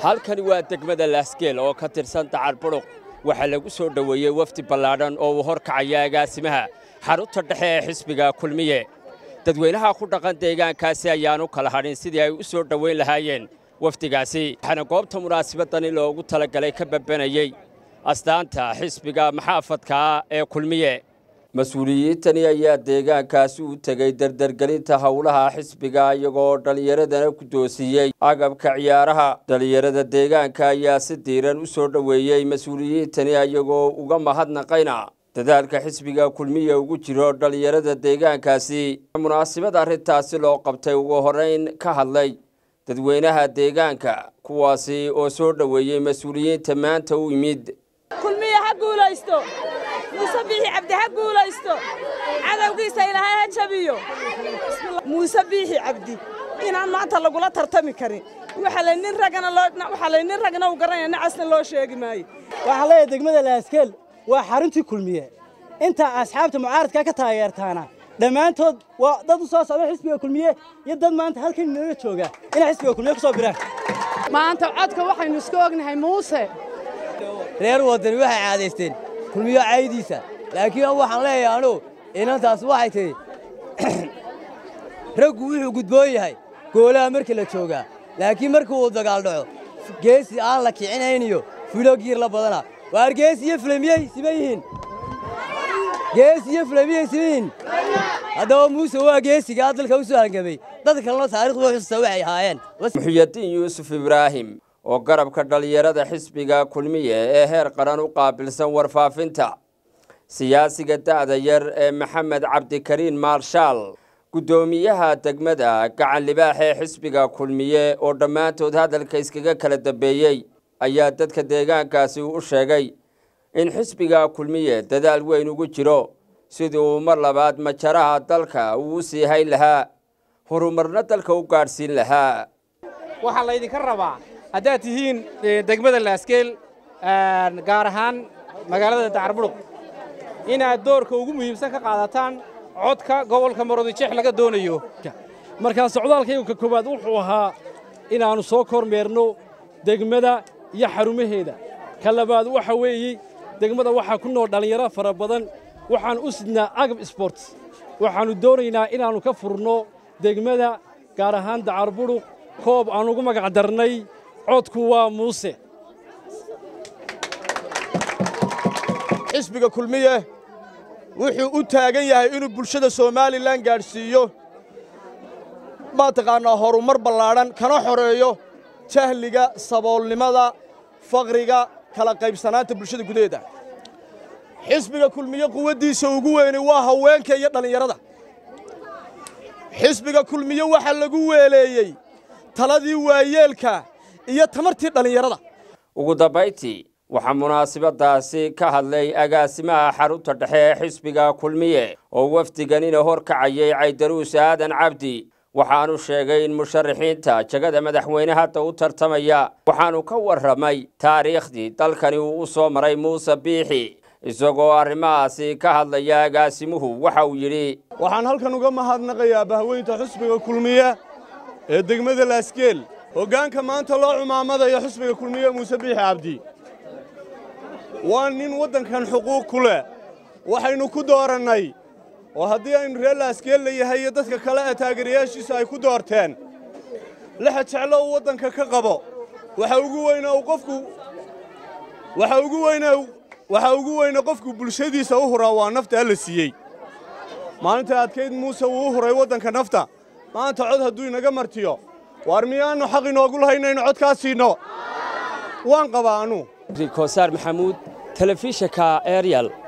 halkani waa degmada laasgeel oo ka tirsan dacar budhuq waxaa lagu soo dhoweeyey wafdi ballaadhan oo uu hor kacaya agaasimaha xarunta dhexe ee xisbiga kulmiye dadweynaha ku dhaqan deegaankaasi ayaan u kala hadhin sidii ay u soo dhoweyn lahaayeen wafdigaasi waxaana goobta munaasabadani loogu talagalay ka babbanayey astaanta xisbiga maxaafadkaa ee kulmiye mas-uuliyiintani ayaa deegaankaasi u tegey dardargelinta howlaha xisbiga iyagoo dhallinyaradana ku doosiiyey agabka ciyaaraha dhallinyarada deegaanka ayaa si diiran u soo dhoweeyey mas-uuliyiintani iyagoo uga mahadnaqayna dadaalka xisbiga kulmiya ugu jiro dhallinyarada deegaankaasi munaasabad arrintaasi loo qabtay ugu horrayn ka hadlay dadweynaha deegaanka kuwaasi oo soo dhoweeyey mas-uuliyiinta maanta u yimid kulmiye ha guulaysto muuse biixi cabdi ha guulaysto cadowgiisa ilaahay ha jabiyo muuse biixi cabdi inaan maanta lagula tartami karin waxaa la nin ragana loo waxaa la nin ragna u garanaya nacasna loo sheegi maayo waxaan leeyahay degmada laaskeel waa xaruntii kulmiye inta asxaabta mucaaradka ka taageertaana dhammaantood waa dad u soo socda xisbiga kulmiye iyo dad maanta halkan inaga jooga inay xisbiga kulmiye ku soo biraan maanta codka waxaynu isku ognahay muuse reer waddani waxay caadaysteen kulmiyo caydiisa laakiin waxaan leeyahay anugu inantaas waxay tihi raggu wuxuu gudboon yahay goolaha markii la joogaa laakiin markii uu dagaal dhaco geesi aan la kicinayniyo filo giir la badana waar geesi iyo filamiyey siman yihiin geesi iyo filamiyey siman yihiin haddaba muuse waa geesigaa dalka u soo hangamay dad kalena taarikhdu xusuusta waxay ahaayeen muxuyadiin yuusuf ibraahim oo garabka dhallinyarada xisbiga kulmiye ee heer qaran u qaabilsan warfaafinta siyaasiga da'da yar ee maxamed cabdikariin maarshaal guddoomiyaha degmada gacan libaax ee xisbiga kulmiye oo dhammaantood hadalka iskaga kala dambeeyey ayaa dadka deegaankaasi u sheegay in xisbiga kulmiye dadaal weyn ugu jiro sidii uu mar labaad majaraha dalka uu u sii hayn lahaa horumarna dalka u gaadhsiin lahaa waxaa laydinka rabaa haddaad tihiin degmada laaskeel gaar ahaan magaalada dacarbudhuq inaad doorka ugu muhiimsan ka qaadataan codka gobolka maroodijeex laga doonayo markaa socdaalkaygu ka koowaad wuxuu ahaa inaannu soo kormeerno degmada iyo xarumaheeda ka labaad waxa weeye degmada waxaa ku nool dhallinyaro fara badan waxaan u sidnaa agab sbort waxaannu doonaynaa inaannu ka furno degmada gaar ahaan dacarbudhuq koob aan ugu magac darnay codku waa muuse xisbiga kulmiye wuxuu u taagan yahay inuu bulshada somalilan gaadhsiiyo mataqaannaa horumar ballaadhan kana xoreeyo jahliga saboolnimada faqriga kala qaybsanaanta bulshada gudaheeda xisbiga kulmiye quwaddiisa ugu weyni waa haweenka iyo dhallinyarada xisbiga kulmiye waxaa lagu weeleeyey taladii waayeelka iyo tamartii dhallinyarada ugu dambayntii waxaa munaasabadaasi ka hadlay agaasimaha xarunta dhexe ee xisbiga kulmiye oo wafdiganina hor kacayay caydaruus aadan cabdi waxaanu sheegay in musharaxiinta jagada madaxweyne hadda u tartamaya waxaanu ka warramay taariikhdii dalkani uu u soo maray muuse biixi isagoo arrimahaasi ka hadlaya agaasimuhu waxa uu yidhi waxaan halkan uga mahadnaqayaa bahweynta xisbiga kulmiye ee degmada laaskeel hoggaanka maanta loo cumaamadayo xisbiga kulmiye muuse biixi cabdi waa nin waddankan xuquuq ku leh waxaynu ku doorannay oo haddii aynu reer laaskeel la yahay iyo dadka kale ee taageerayaashiisa ay ku doorteen lixa jeclo uu waddanka ka qabo waxa ugu weyna uu qofku waxa ugu weyna waxa ugu weyna qofku bulshadiisa u huraa waa nafta alla siiyey maalinta adkayd muuse wuu u huray waddanka nafta maanta cod hadduu inaga martiyo waar miyaannu xaq inoogu lahay inaynu codkaa siinno waan qabaa anu rikosaar maxamuud telefishinka eryal